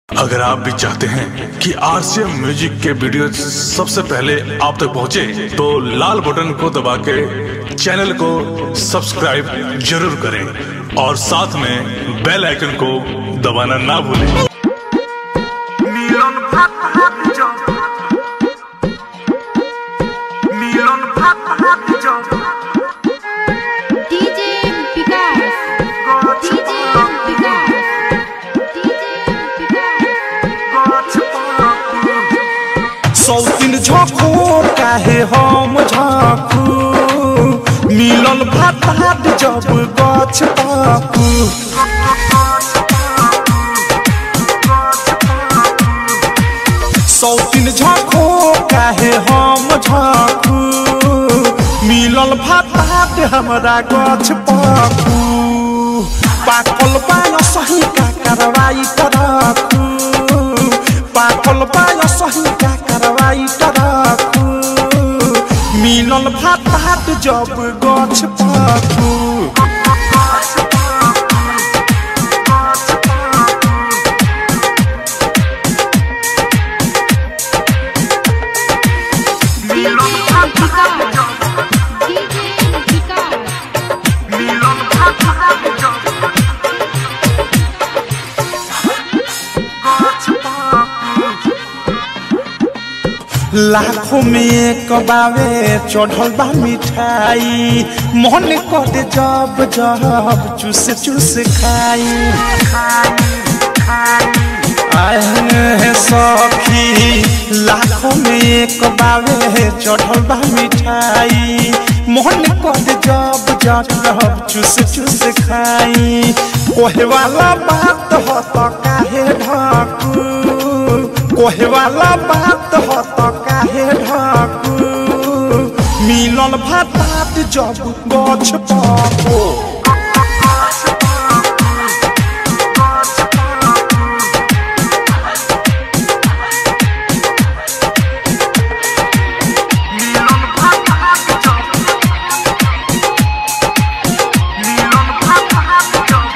अगर आप भी चाहते हैं कि आरसीएम म्यूजिक के वीडियो सबसे पहले आप तक पहुंचे, तो लाल बटन को दबा के चैनल को सब्सक्राइब जरूर करें और साथ में बेल आइकन को दबाना ना भूलें মিলন ভাত ভাত জব মিলন ভাত ভাত জব DJ Vikas. গছ DJ Vikas. DJ Vikas. গছ পাকু सौतीन झोंकू काहे हम झाँकू मिलल भात भात जब गछ पाकू सौतीन झोंकू काहे हम झाँकू मिलल भात भात हमरा गछ पाकू पाकल पाय सही का कार्रवाई करकू पाकल पाय सही का कार्रवाई करकू मिलल भात भात जब गछ पाकू মিলন ভাত ভাত জব DJ Vikas. মিলন ভাত ভাত জব গছ পাকু लाखों में एक बावे चढ़ल बा मिठाई मन कर जब जब चूस चूस खाई आए सखी लाखों में एक बावे चढ़ल बा मिठाई मन कर जब जब चूस चूस खाई कोहे वाला बात हो तो काहे ढाकू कोहे वाला बात हो तो काहे ढाकू मिलल भात भात जब गछ पाको মিলন ভাত ভাত জব মিলন ভাত ভাত জব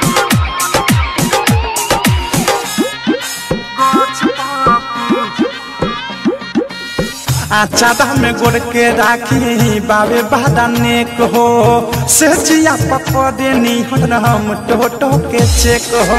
গছ পাকু आचादा में गोड़ के राखी बाबे बादा नेक हो से जिया पकड़े नी हम टोटो के चेक हो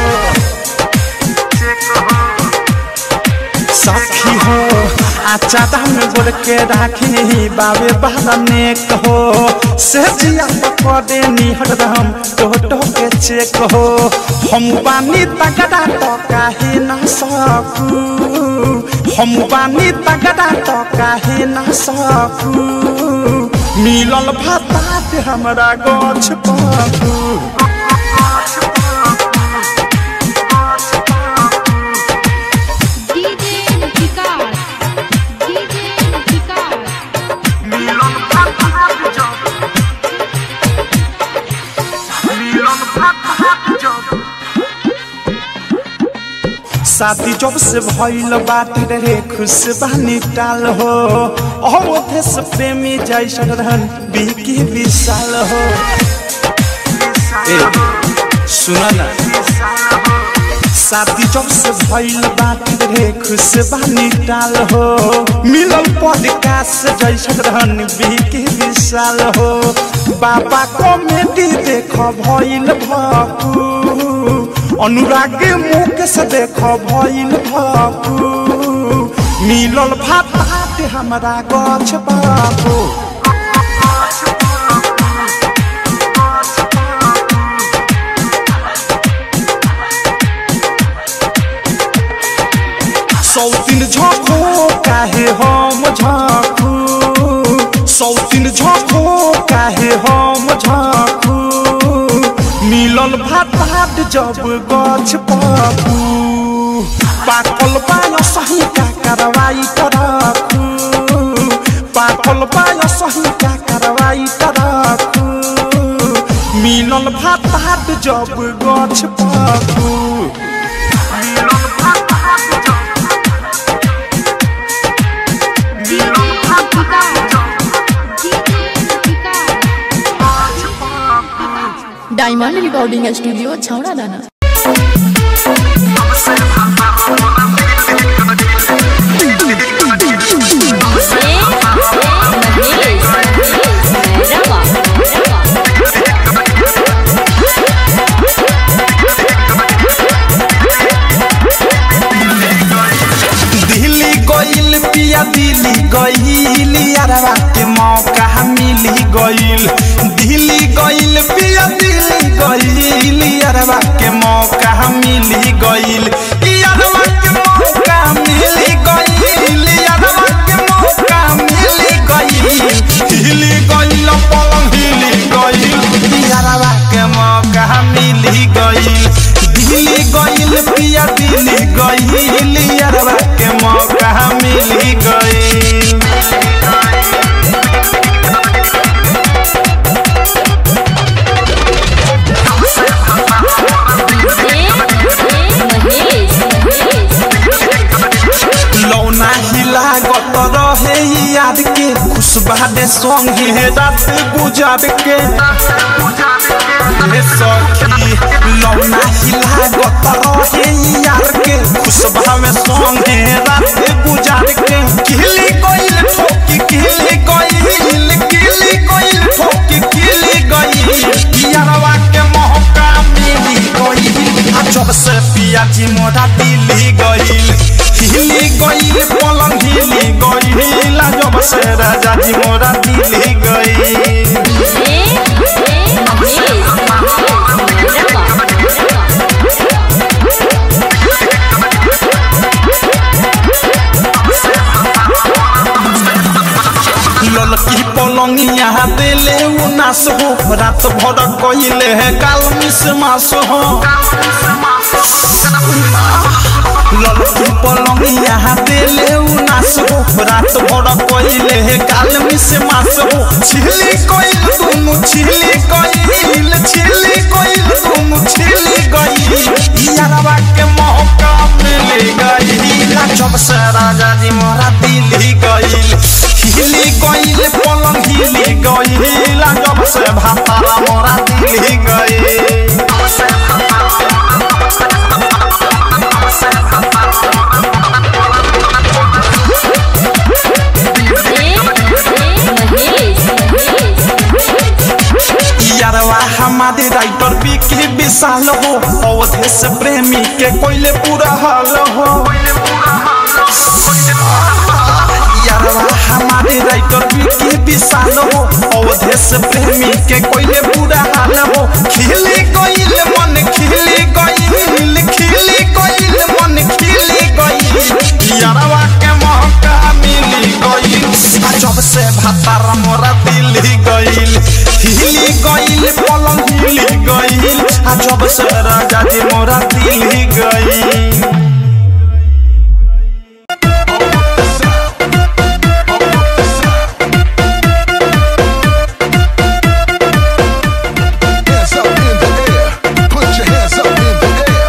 सखी हो आचादा में गोड़ के राखी बाबे बादा नेक हो से जिया पकड़े नी हम टोटो के चेक हो हम बानी तगड़ा तो काहे ना सकू हम बानी तगड़ा तो काहे ना सकू मिलल भातात हमरा गछ पाकू DJ Vikas. DJ Vikas. মিলন ভাত ভাত জব মিলন ভাত ভাত জব शादी जब से भइल बाटे रे खुश बानी टाल हो अवधे से प्रेमी जैसन रहन बिकी विशाल हो ए सुन ना शादी जब से भइल बाटे रे खुश बानी टाल हो मिलल पॉडकास्ट जैसन रहन बिकी विशाल हो बाबा कॉमेडी देख भइल भकू अनुराग मुख से देख भइल भकू मिलल भात भात हमरा गछ बाबू सौतीन झोंकू काहे हम झाँकू सौतीन झोंकू काहे हम झाँकू मिलल भात भात जब गछ पाकू पाकल पाय सही का कार्रवाई करकू पाकल पाय सही का कार्रवाई करकू मिलल भात भात जब गछ पाकू মিলন ভাত ভাত জব মিলন ভাত ভাত জব DJ Vikas. গছ পাকু डायमंड रिकॉर्डिंग स्टूडियो छौड़ा दाना हमसे भाता होला पिया दिल्ली गईल यारवा के मौका मिली गईल दिल्ली गईल पिया दिल्ली गईल यारवा के मौका मिली गईल यारवा के मौका मिली गईल यारवा के मौका मिली गईल हिली गईल पलंग हिली गईल यारवा के मौका मिली गईल दिल्ली गईल पिया दिल्ली गईल यारवा के मौका मिली गईल लौना हिला गत रहे याद के खुशबादे संगे रात गुजार के हे सखी लौना हिला गत रहे याद के खुशबा में संगे रात गुजार के किली कोइल ठोकी किली कोइल किली कोइल ठोकी किली गई यारवा के मौका मिली गई आ जब से पिया जी मोरा दिल्ली गईल हिली गईल पलंग हिली गईल आ जब से राजा जी मोरा दिल्ली गईल ललकी पलंगिया देले उ नास हो रात भर कइले है काल मिस मास हो ललकी पलंगिया देले उ नास हो रात भर कइले है काल मिस मास हो छिली कइल दुनु छिली कइल छिली कइल दुनु छिली गई यारवा के मौका मिल गई जब से राजा जी मोरा दिल्ली गईल हिली गईल पलंग हिली गईल जब से भातारा मोरा दिल्ली गईल यारवा हमारे राइटर बिकी विशाल हो अवधे से प्रेमी के कोइले पूरा हाल हो यारवा हमारे राइटर बिकी विशाल हो अवधे से प्रेमी के कोइले पूरा हाल हो खिली गईल मन खिली गईल खिली गईल मन खिली गईल यारवा के मौका मिली गईल आ जब से भातार मोरा दिल्ली गईल हिली गईल पलंग हिली गईल आ जब से राजा जी मोरा दिल्ली गईल Hands up in the air. Put your hands up in the air.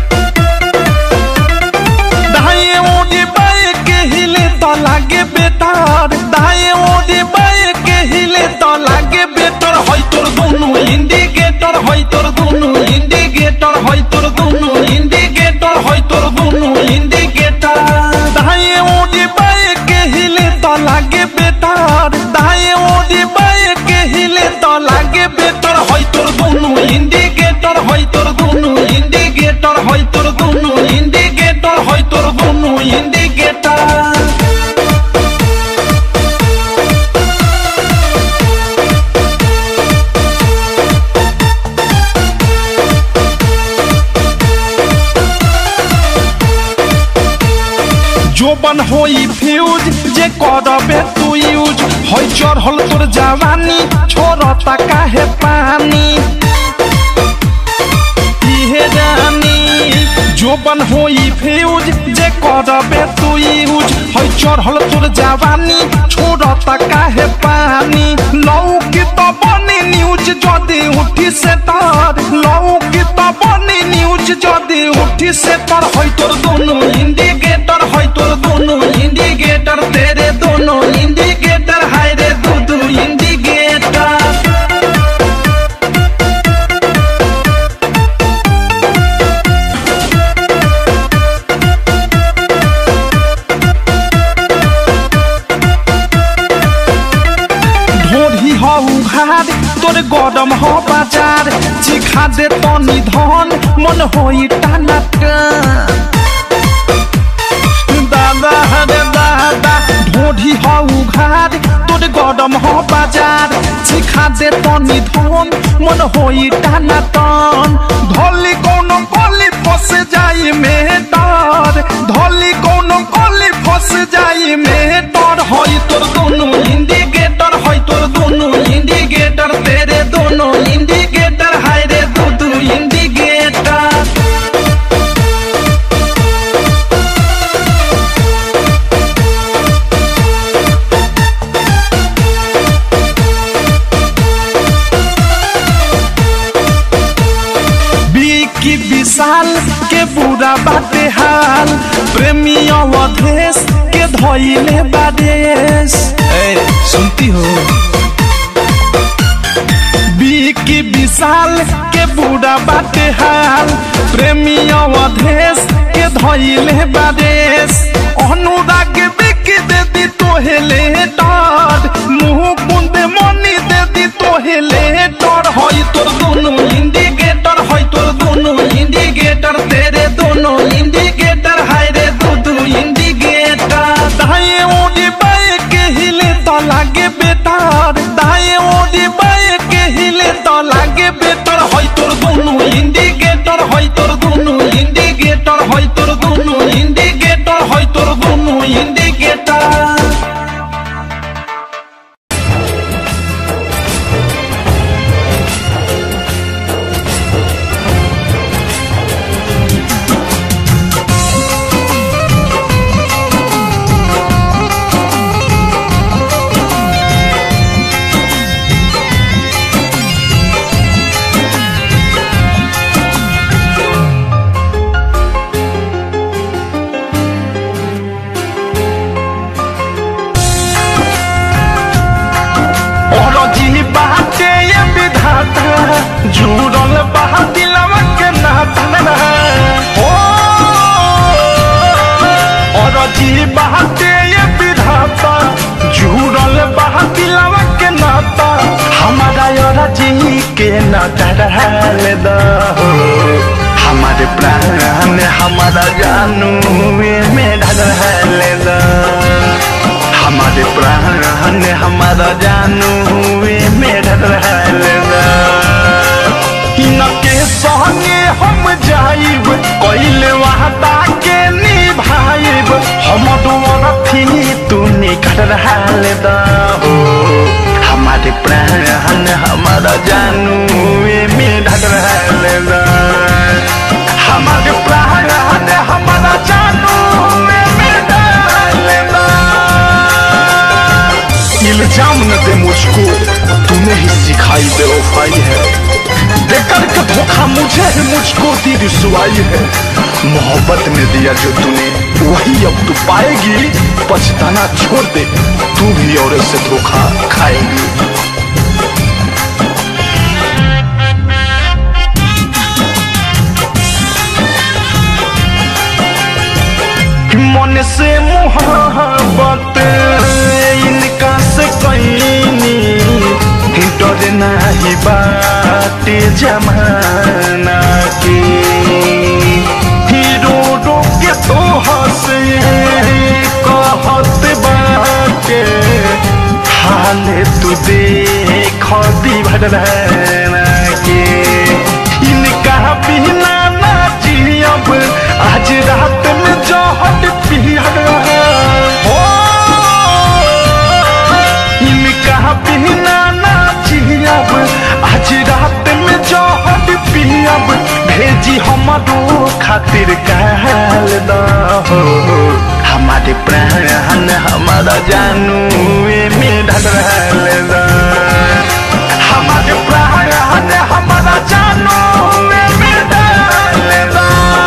दाएं ओढ़ी बाएं के हिले तो लागे बेटार दाएं ओढ़ी बाएं के हिले तो लागे बेटर होय तोर दुनु इंडिकेटर होय तोर दुनु इंडिकेटर होय तोर दुनु इंडिकेटर होय तोर दुनु इंडिकेटर दाएं ओढ़ी बाएं के हिले तो लागे बेटार दाएं ओढ़ी बाएं के हिले तो लागे बेटर होय तोर दुनु इंडिकेटर होय तोर दुनु इंडिकेटर होय तोर दुनु इंडिकेटर होय तोर दुनु इंडिकेटर जोबन होई फ्यूज जे करबे तू यूज होई चढ़ल तोर जवानी छोड़ता काहे पानी इहे रानी जोबन होई फ्यूज जे करबे तू यूज होई चढ़ल तोर जवानी छोड़ता काहे पानी लौकी तो बनी न्यूज जदी उठी से तार लौकी तो बनी न्यूज जदी उठी से तार होई तोर दोनों इंडिकेटर होई तोर दोनों इंडिकेटर तेरे दोनों इंडिकेटर हाय रे दू दू इंडिकेटर ढोरी हो उघार तोर गरम हो बाजार चिखा दे तनी धन मन होई टाना दादा रे दादा बाजार सिखा दे तनी धन मन होई टाना टन धोली कोनो कोली फंस जाई में डर धोली कोनो कोली फंस जाई में डर होई तोर दोनों इंडिकेटर होई तोर दोनों इंडिकेटर तेरे दोनों इंडिकेटर हाय रे दू दू इंडिकेटर बिकी विशाल के बुरा बाटे हाल प्रेमी अवधेश के धैले बादेश ए सुनती हो बिकी विशाल के बुरा बाटे हाल प्रेमी अवधेश के धैले बादेश अनुराग बिकी दे दी तोहेले डर मुंह बुंदे मनी दे दी तोहेले डर होई तोर दोनों इंडिकेटर होई तोर दोनों इंडिकेटर तेरे दोनों इंडिकेटर हाय रे दू दू इंडिकेटर दाएं ओडी बाएं के हिले तो लागे बेटार दाएं ओडी बाएं के हिले तो लागे बेटर होई तोर दोनों इंडिकेटर होई तोर दोनों इंडिकेटर होई तोर दोनों इंडिकेटर होई तोर दोनों इंडिकेटर और जी बाटे ये विधाता जुड़ल बा दिलवा के नाता हो और जी बाटे ये विधाता जुड़ल बा दिलवा के नाता हमारा और जी के नाता रहल दो हमारे प्राण हमारा जानू में ढल दो हमारे प्राण हमारा जानू हुए मेरा रहलदा इनके संगे हम जाइब कइले वादा के निभाइब हम दुआर थी तू निकट रहलदा हो हमारे प्राण हमारा जानू हुए मेरा रहलदा हमारे प्राण हमारा जानू हुए मेरा रहलदा इल्जाम न दे मुझको तूने ही सिखाई बेवफाई है देकर के धोखा मुझे ही मुझको दी रिसवाई है मोहब्बत में दिया जो तूने वही अब तू पाएगी पछताना छोड़ दे तू भी और से धोखा खाएगी मन से मोहब्बत इनका से कैनी डर नाही बाटे जमाना के हीरो रो के तो हंसे कहत बाटे हाल तू देख दीवाना के इनका बिना ना जियब आज रात में जहट पिया हो इनका बिना ना जियब आज रात में जहट पियब भेजी हमारो खातिर कहल द हो हमारे प्राण हमारा जानू में ढल द हमारे प्राण हमारा जानू में ढल द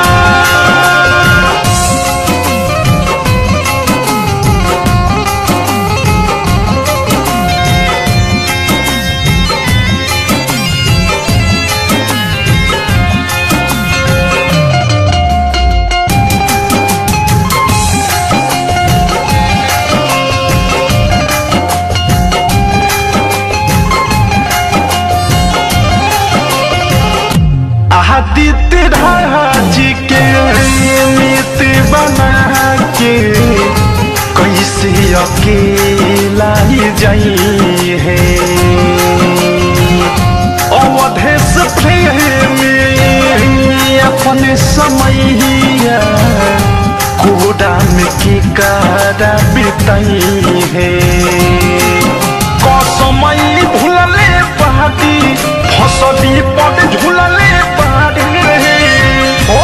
आदित्य राज के मित बना के कैसे अकेला ही जाई है अपने समैया कोडा में की कारा बिताई है कसमई भूलले पाती फसदी पद झूलले पारी रे ओ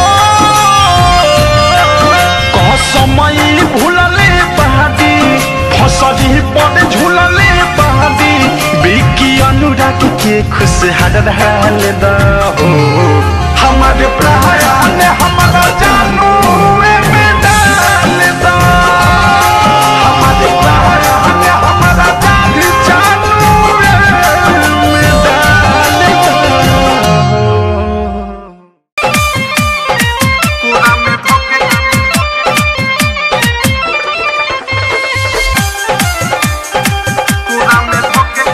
कसमई भूलले पाती फसदी पद झूलले पाती बिकी अनुराग के खुश हर हाल दा हो हमारे प्राण हमारा जानू में डाल दा हमारे प्राण हमारा जान जानू में डाल दा पूरा में धोखे पूरा में धोखे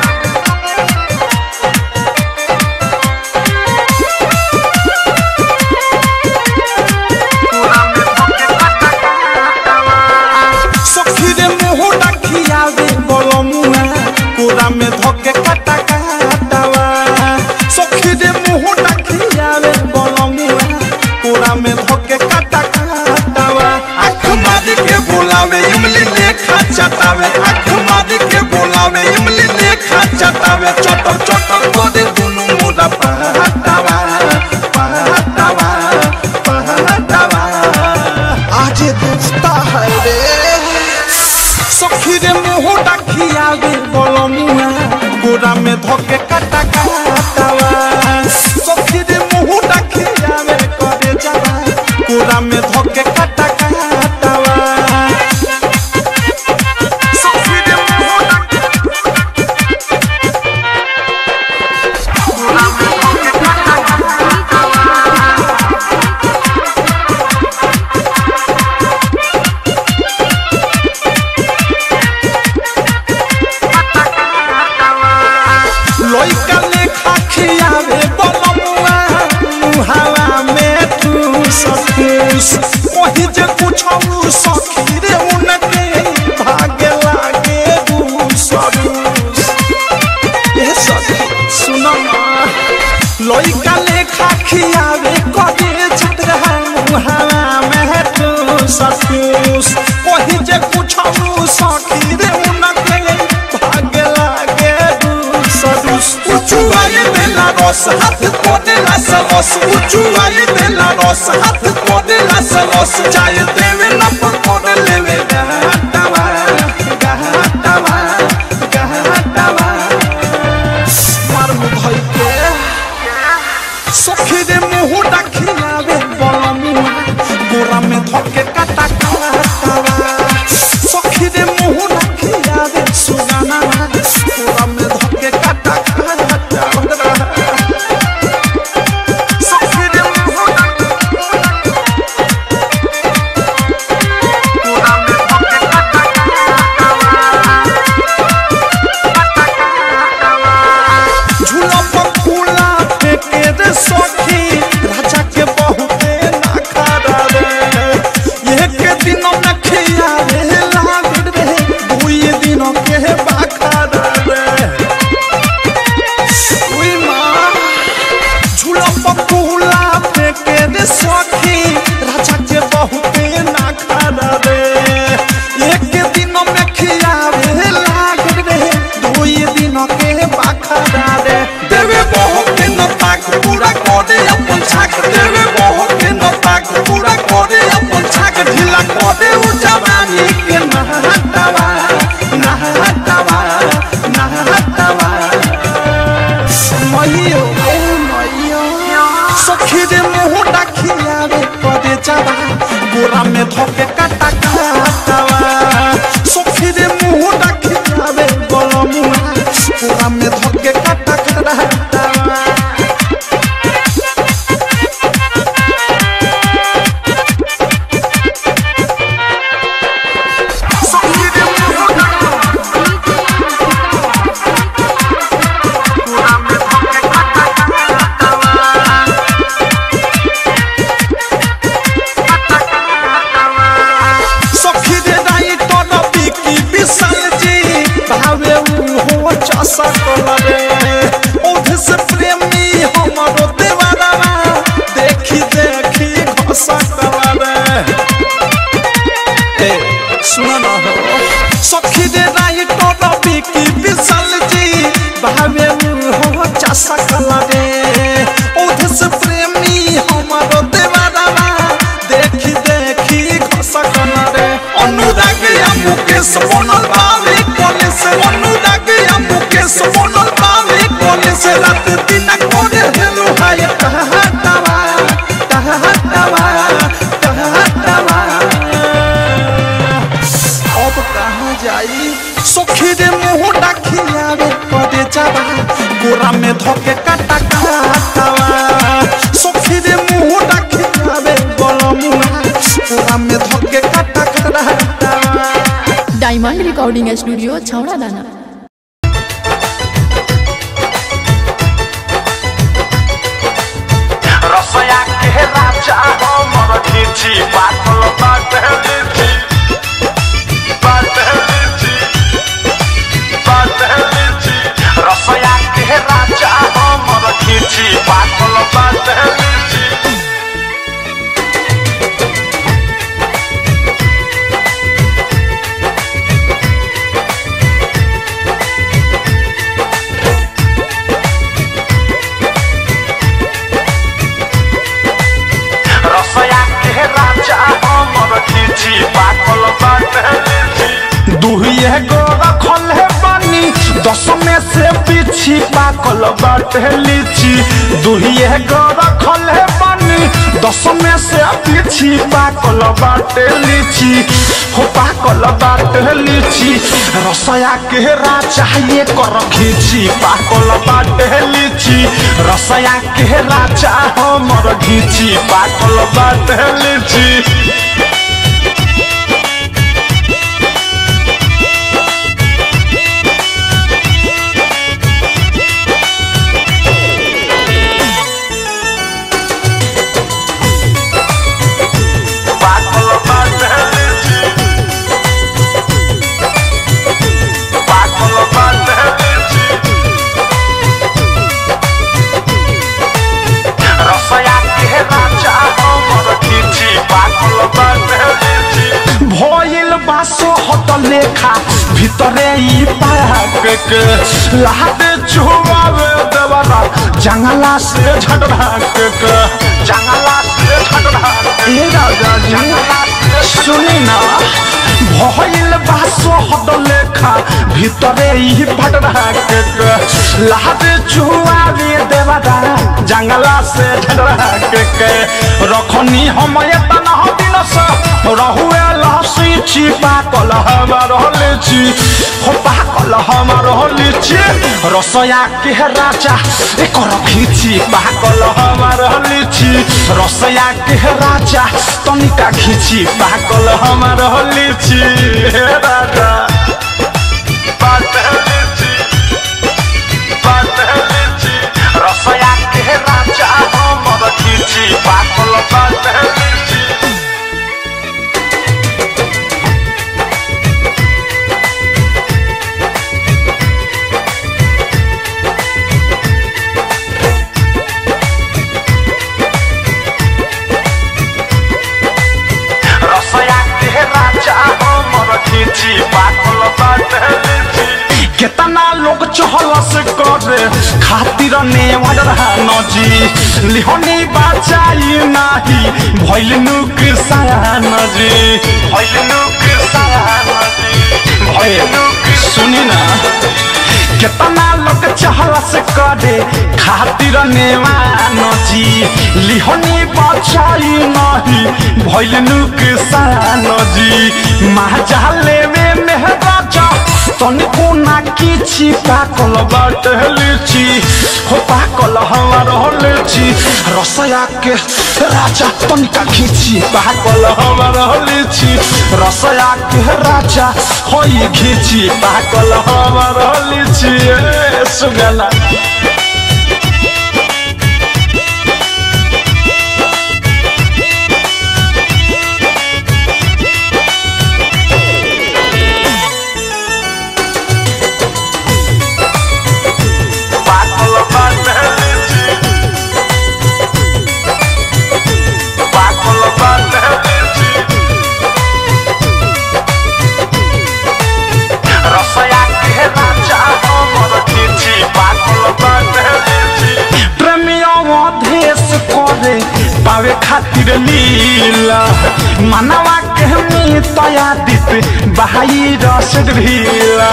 पूरा में धोखे कटा कटावा सखी रे मुंह डाकिया रे बलमुआ कोरा में धके काटा काटावा सखी रे मुंह डाकिया रे बलमुआ कोरा में धके काटा काटावा आँख मार के बोलावे इमली लेखा चटावे आँख मार के बोलावे इमली लेखा चटावे चटर चटर करे दुनु मुड़ा पहटावा पहटावा पहटावा आज दोस्ता है रे सखी रे मुंह डाकिया गे बलमुआ गोरा में धके काटा काटावा सखी रे मुंह डाकिया गे करे जावा गोरा में धके काटा काटावा सखी रे मुंह पूरा में धोखे कटा लइका लेखा खियावे बलमुआ मुहावा में तू सतूस वही जे कुछौ सखी रे उनके भागे लागे रूसरूस ए सखी सुनो ना लइका लेखा खियावे कदे छतरा मुहावा में तू सतूस वही जे कुछौ सखी रे उनके भागे लागे रूसरूस उचुआई देला रस हाथ कोदेला सलस उचुआई देला रस हाथ कोदेला सलस चाय देवे न पकोड़ लेवे गहटावा गहटावा गहटावा मार मुधई के सखी रे मुंह डाखियावे बलमुआ गोरा में धके काटा काटावा सखी रे मुंह डाखियावे सुगाना गोरा में धके काटा काटावा सखी रे मुंह पूरा में धोखे कटा झूला पर फूला फेंके रे सखी राजा के बहुते ना खारा रे एक दिन में खिया रे लाग रे दुई दिन के बाखारा रे उई माँ झूला पर फूला फेंके रे सखी राजा के बहुते ना खारा रे एक दिन में खिया रे लाग रे दुई दिन के बाखारा रे देवे बहुत न ताक पूरा करे अपन छाक देवे बहुत न ताक पूरा करे अपन छाक ढीला करे उ जवानी के नहटावा नहटावा नहटावा मैयो ए मैयो सखी रे मुंह डाखिया रे पदे जावा गोरा में धके काटा काटावा सखी रे मुंह डाखिया रे बलमुआ गोरा में धके काटा काटावा सखी रे मुंह पूरा में धोखे कटा सखी रे राई तोन बिकी विशाल जी भावे उ हो चसा कलरे ओध से प्रेमी हमरो देवारा देखी देखी सुन न हो सखी रे राइट रवि की विशाल जी भावे हो चासा कला रे ओधे से प्रेमी हमारो देवारावा देखी देखी घसा कला रे अनुराग या मुकेश बनल बावे कोले से अनुराग या मुकेश बनल बावे कोले से रात दिन कोने हेलो हाय कहतावा कहतावा कहतावा अब कहाँ जाई सखी रे मुंह डाखियावे पड़े जावा गोरा में धोके काटा काटावा सखी रे मुंह डाखियावे गलमुआ गोरा में धोके काटा काटावा डायमंड रिकॉर्डिंग स्टूडियो छौड़ा दाना रसया के राजा हमर खिची पातल बाटे लीची बाटे लीची बाटे लीची रसया के राजा हमर खिची पातल बाटे लीची रसया के राजा हमर खिची पातल बाटे लीची दुहिए गो रखल है बानी दस में से पीछी पाकल बाटे लीची दुहिए गो रखल है बानी दस में से पीछी पाकल बाटे लीची हो पाकल बाटे लीची रसया के राजा ये कर खींची पाकल बाटे लीची रसया के राजा हमर घीची पाकल बाटे लीची पातल बाटे लीची पातल बाटे लीची रसया के राजा हमर खिची पातल बाटे लीची भइल बासो हट लेखा भितरे ई पाक के लादे छुआवे देवरा जंगला से झटराक के जंगला से झगड़ा ए राजा जी सुनी ना भइल बासो हट लेखा भितरे ई भटराक के लादे छुआवे देवरा जंगला से झटराक के रखनी हम एतना दिन से रहुए लहसी छिपा कल हमार लीची हो पाकल हमार लीची रसया के राजा एक खींची पाकल हमार लीची रसया के राजा तनिका खींची पाकल हमार लीची हे राजा बाटे लीची बाटे लीची रसया के राजा हमर खिची पातल बाटे लीची रसया के राजा हमर खिची पातल बाटे लीची केतना लोग चहल से करे खातिर ने नजी लिहनी बचाई नाही भइल नुकसान जी भइलनु कृष्ण भइलनु सुनी ना केतना लोग चहल से करे खातिर ने नजी लिहनी बचाई नाही भइल नुकसान जी महाजाले में मेहराजा तनिको ना किछि पाकल बाट लिची हो पाकल हमार लिची रसया के राजा तनिका खिची पाकल हमार लिची रसया के राजा होई खिची पाकल हमार लिची ए सुगला पातल बाटे लीची पातल बाटे लीची खातिर लीला मनवा के मी तया दित बहाई रस ढीला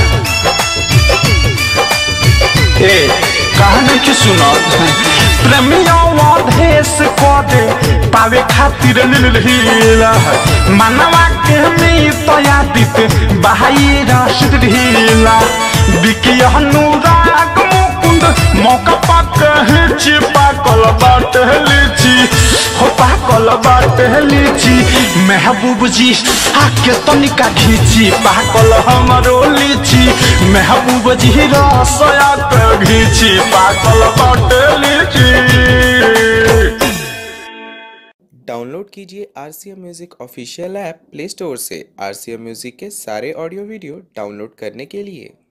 ए कहानी की सुनो प्रेमियों देश को दे पावे खातिर लीला मनवा के मी तया दित बहाई रस ढीला बिकी अनुराग मुकुंद मौका पाक हिची पाकल बाट लीची हो पाकल बाट लीची महबूब जी आके तनिका घीची पाकल हमरो लीची महबूब जी रसया के घीची पाकल बाट लीची डाउनलोड कीजिए R C M music official app play store से आर सी एम म्यूज़िक के सारे ऑडियो वीडियो डाउनलोड करने के लिए